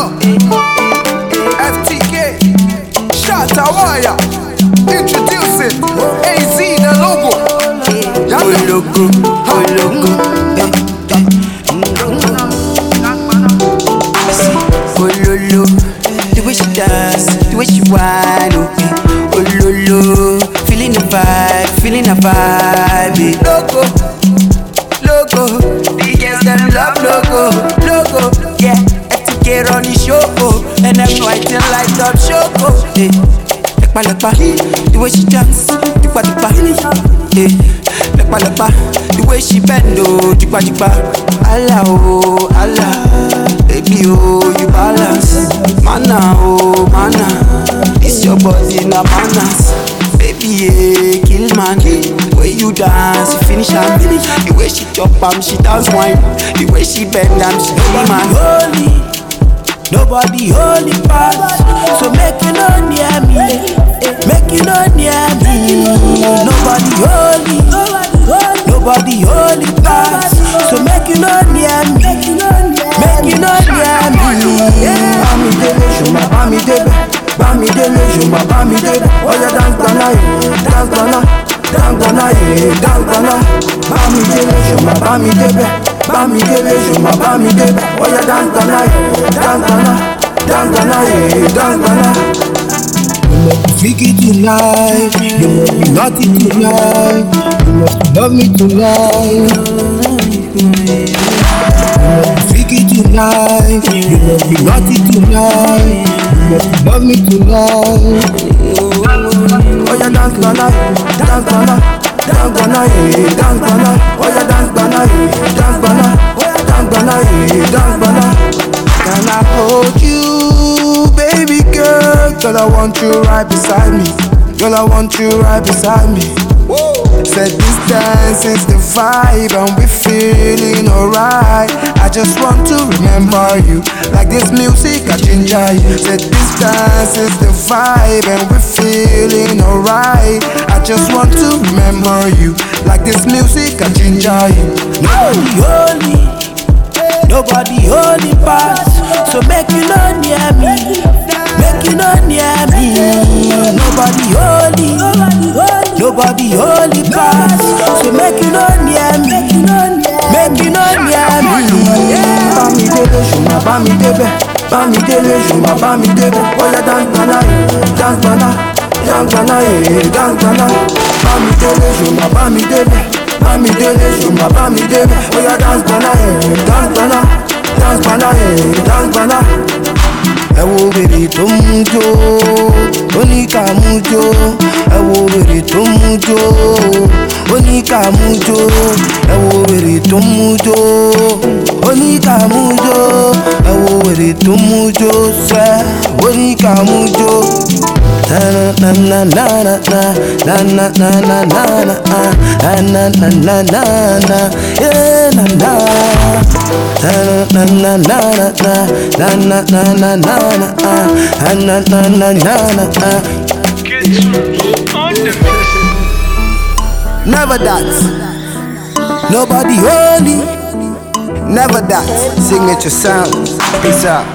know. FTK, Shatta Wire, introducing AZ the logo. Y'all know. Ologo, ologo, eh, eh. See, ololo, the way she dance, the way she whine, oh, eh. Ololo, feeling the vibe, feeling the vibe, eh. Logo, logo, the girls them love logo, logo, yeah. FTK run the show, oh, and them know I still like top show, oh, eh. Lepa lepa, the way she dance, dupa dupa, eh. Lepa lepa, the way she bend, oh, dupa dupa. Allah, oh, Allah, baby, oh, you balance. Mana, oh, mana, this your body na manners. Baby, yeah, kill man. Way you dance, you finish am. The way she chop am, she dance wine. The way she bend am, she kill man. Holy. Nobody holy pass, so make you no near me, make you no near me. Nobody holy, nobody holy pass, so make you no near me, make you no near me. Bami dele, shuma bami debe Bami dele, shuma bami debe Oya dance gana ye, dance gana Dance gana ye, dance gana Bami dele, shuma bami debe Bami dele, shuma bami debe Oya dance gana ye, dance gana Dance gana ye, dance gana You must be freaky tonight You must be naughty tonight You must love me tonight freaky tonight. You must be naughty tonight. You must love me tonight. Oh yeah, dance gana, dance gana, dance gana, yeah, dance gana. Oh yeah, dance gana, yeah, dance gana, dance gana, yeah, dance gana. Can I hold you, baby girl? Girl, I want you right beside me. Girl, I want you right beside me. Said this dance is the vibe and we feeling alright. I just want to remember you like this music I ginger you. Said this dance is the vibe and we feeling alright. I just want to remember you like this music I ginger you. Nobody holy, nobody holy pass. So make you no near me, make you no near me. Nobody holy, nobody holy pass. So make you no near me, make you no near me. Bami dele, shuma bami debe Bami dele, shuma bami debe Oya dance gana, yeah, dance gana Dance gana, yeah, dance gana Bami dele, shuma bami debe Bami dele, shuma bami debe Oya dance gana, yeah, dance gana Dance gana, yeah, dance gana ẹ wo wèrè tó mú jó ó ní ká mú jó ẹ wo wèrè tó mú jó ó ní ká mú jó ẹ wo wèrè tó mú jó ó ní ká mú jó ẹ wo wèrè tó mú jó sẹ́ ó ní ká mú jó. Na na na na na na na na na na na na na na na na na yeah na na na na na na na na na na na na na na na na na na Never that Nobody holy Never that Signature sound Peace out